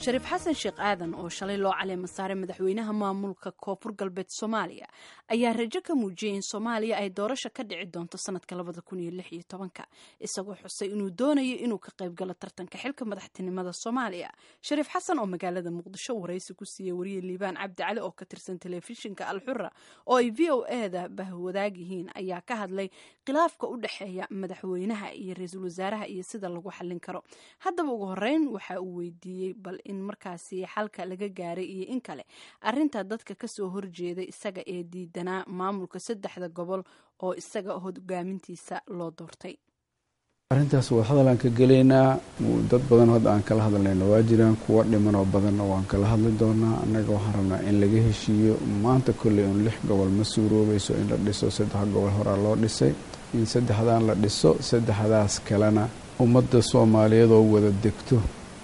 shariif xasan sheekh aadan oo shalay loo caleema saaray madaxweynaha maamulka koonfur galbeed soomaaliya ayaa rajo ka muujiyey in soomaaliya ay doorasho ka dhici doonto sanadka labada kun iyo lix iyo tobanka isagoo xusay inuu doonayo inuu ka qaybgalo tartanka xilka madaxtinimada soomaaliya shariif xasan oo magaalada muqdisho waraysi ku siiyey wariye liibaan cabdi cali oo ka tirsan telefishinka alxura oo ay v o eda bahwadaag yihiin ayaa ka hadlay khilaafka u dhexeeya madaxweynaha iyo ra-iisul wasaaraha iyo sida lagu xallin karo haddaba ugu horeyn waxa uu weydiiyey bal in markaasi xalka laga gaaray iyo in kale arinta dadka kasoo horjeeday isaga ee diidanaa maamulka saddexda gobol oo isaga hogaamintiisa loo doortay arrintaas waa hadalaan ka gelaynaa dad badan hadda aan kala hadlayna waa jiraan kuwa dhimanoo badanna waan kala hadli doonaa annaga waxaan rabnaa in laga heshiiyo maanta kolley un lix gobol ma suuroobayso in la dhiso saddex gobol horaa loo dhisay in saddexdaan la dhiso saddexdaas kalena ummadda soomaaliyeed oo wada degto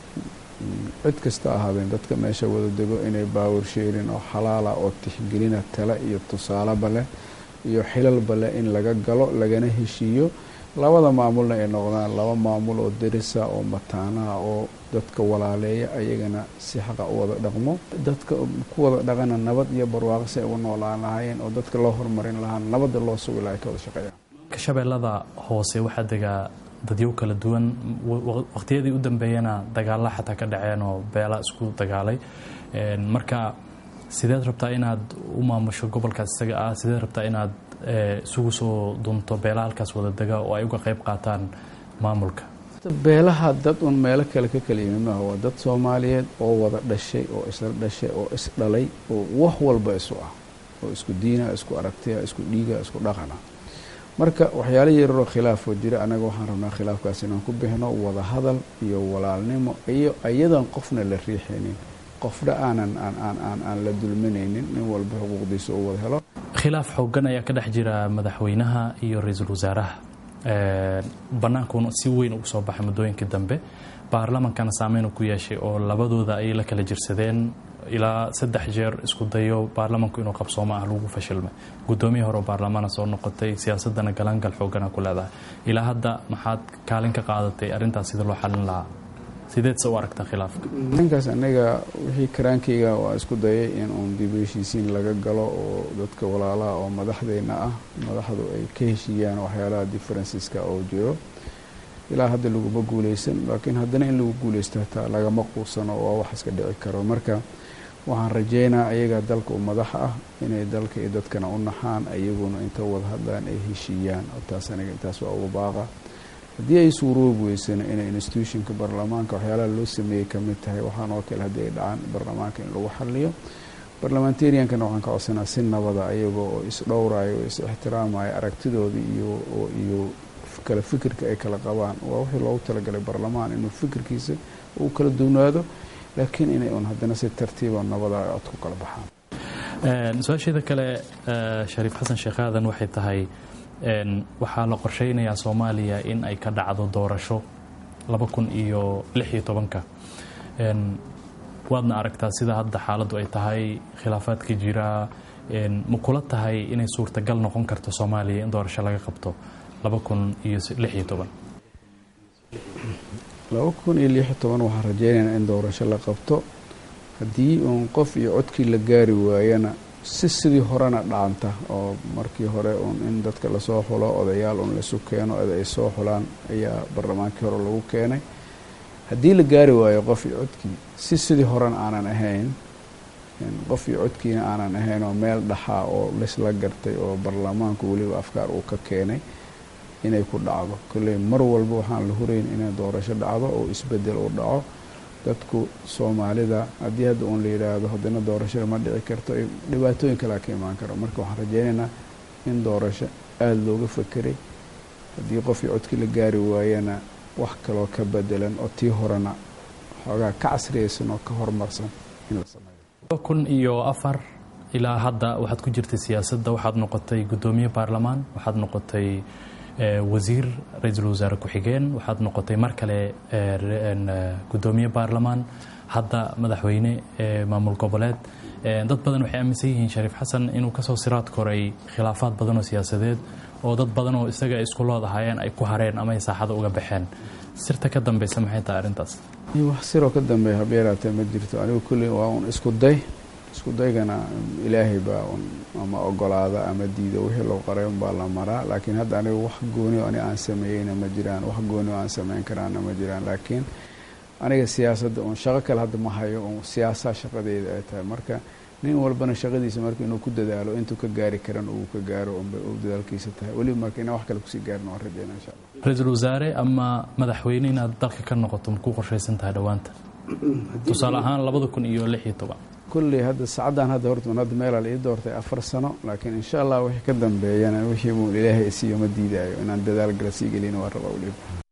cid kasta ahaadeen dadka meesha wada dego inay baawar sheerin oo xalaala oo tixgelina tale iyo tusaaleba leh iyo xilalba leh in laga galo lagana heshiiyo labada maamulna ay noqdaan laba maamul oo derisa oo mataanaha oo dadka walaaleeya ayagana si xaqa u wada dhaqmo dadka ku wada dhaqana nabad iyo barwaaqo si ay ugu noolaan lahaayeen oo dadka loo horumarin lahaa nabadda loo sugi laha ay ka wada shaqeeyaan shabeellada hoose waxaa degaa dadyo kala duwan waqtiyadii u dambeeyana dagaalla xataa ka dhaceen oo beela isku dagaalay marka sideed rabtaa inaad u maamusho gobolkaas isaga ah sideed rabtaa inaad isugu soo dunto beelaha halkaas wada dega oo ay uga qayb qaataan maamulka beelaha dad un meelo kale ka kala yimid maaha waa dad soomaaliyeed oo wada dhashay oo isla dhashay oo isdhalay oo wax walba isu ah oo isku diina isku aragtiya isku dhiiga isku dhaqana marka waxyaala yararoo khilaafoo jira annaga waxaan rabnaa khilaafkaas inaan ku bixino wada hadal iyo walaalnimo iyo iyadan qofna la riixaynin qofna aanan aan la dulminaynin nin walba xuquuqdiisa uu wada helo khilaaf xoogan ayaa ka dhex jira madaxweynaha iyo ra-iisul wasaaraha bannaankuna si weyn ugu soo baxay muddooyinkii dambe baarlamankana saameyn ku yeeshay oo labadooda ay la kala jirsadeen ilaa saddex jeer isku dayo baarlamanku inuu qabsoomo ah lagu fashilmay guddoomiya hore oo baarlamaana soo noqotay siyaasadana galaangal xoogana ku leedahay ilaa hadda maxaad kaalin ka qaadatay arrintaas sida loo xalin lahaa sideed se u aragtaa khilaafka ninkaas anaga wixii karaankayga waa isku dayay in uun dib heshiisiin laga galo oo dadka walaalaha oo madaxdeyna ah madaxdu ay ka heshiiyaan waxyaalaha differenceska oo jiro ilaa hadda laguma guuleysan laakiin haddana in lagu guuleysto hataa lagama quusano waa wax iska dhici karo marka waxaan rajeynaa ayaga dalka u madaxa ah inay dalka iyo dadkana u naxaan ayaguna inta wada hadlaan ay heshiiyaan taas aniga intaas waa uga baaqa haddii ay suuroobi weysana inay institutionka baarlamaanka waxyaalaha loo sameeyey kamid tahay waxaan oo kale haddii ay dhacaan baarlamaanka in lagu xaliyo barlamentariankana waxaan ka codsanaa si nabada ayagoo oo isdhowrayo oo is ixtiraamayo aragtidooda iyo iyo kala fikirka ay kala qabaan waa wixii loogu talagalay baarlamaan inuu fikirkiisa uu kala duwnaado laakiin inay un haddana si tartiiba nabada cod ku kala baxaan su-aasheeda kale shariif xasan sheekh aadan waxay tahay waxaa la qorsheynayaa soomaaliya in ay ka dhacdo doorasho laba kun iyo lix iyo tobanka waadna aragtaa sida hadda xaaladdu ay tahay khilaafaadka jira ma kula tahay inay suurtagal noqon karto soomaaliya in doorasho laga qabto laba kun iyo lix iyo toban laba kun iyo lix iyo toban waxaan rajeynaynaa in doorasho la qabto haddii uun qof iyo codkii la gaari waayana si sidii horena dhaanta oo markii hore uun in dadka lasoo xulo odayaal uun laisu keeno ed ay soo xulaan ayaa barlamaankii hore lagu keenay haddii la gaari waayo qof iyo codkii si sidii horena aanan ahayn qof iyo codkiina aanan ahayn oo meel dhaxaa oo laisla gartay oo baarlamaanku weliba afkaar uu ka keenay inay ku dhacdo kolley mar walba waxaan la hurayn inay doorasho dhacdo oo isbedel uu dhaco dadku soomaalida haddii hadda uun la yidhaahdo haddana doorashada ma dhici karto dhibaatooyin kalea ka imaan karo marka waxaan rajeynaynaa in doorasho aada looga fakeray haddii qofkii codkii la gaari waayana wax kaloo ka bedelan oo tii horena xoogaa ka casriyaysan oo ka horumarsan in la sameeyo kun iyo afar ilaa hadda waxaad ku jirtay siyaasadda waxaad noqotay guddoomiye baarlamaan waxaad noqotay wasiir ra-iisul wasaare ku-xigeen waxaad noqotay mar kale guddoomiye baarlamaan hadda madaxweyne maamul goboleed dad badan waxay aaminsan yihiin shariif xasan inuu kasoo siraad koray khilaafaad badan oo siyaasadeed oo dad badan oo isaga isku loodahayeen ay ku hareen ama ay saaxada uga baxeen sirta ka dambeysa maxay tahay arrintaas wax siroo ka dambeeya habeeraatee ma jirto anigu kulli waa un isku day isku daygana ilaahay baa un ama ogolaada ama diida wixii loo qoray unbaa la maraa laakiin hadda anigu wax gooni ani aan sameeyeyna ma jiraan wax gooni oo aan sameyn karaana ma jiraan laakiin aniga siyaasadda un shaqo kale hadda ma hayo un siyaasaa shaqadeeda ay tahay marka nin walbana shaqadiisa marka inuu ku dadaalo intuu ka gaari karan uu ka gaaro unbay u dadaalkiisa tahay weliba marka inaan wax kale kusii gaarin waan rajeyna insha allah ra-iisul wasaare ama madaxweyne inaad dalka ka noqoto ma ku qorshaysan tahay dhowaanta tusaale ahaan labada kun iyo lix iyo toban kulley hadda saacaddan hadda horta un hadda meelaa la ii doortay afar sano laakiin insha allah wixii ka dambeeyana wixii buu ilaahay isiiyo ma diidaayo inaan dadaal gala sii gelina waa rabaa weliba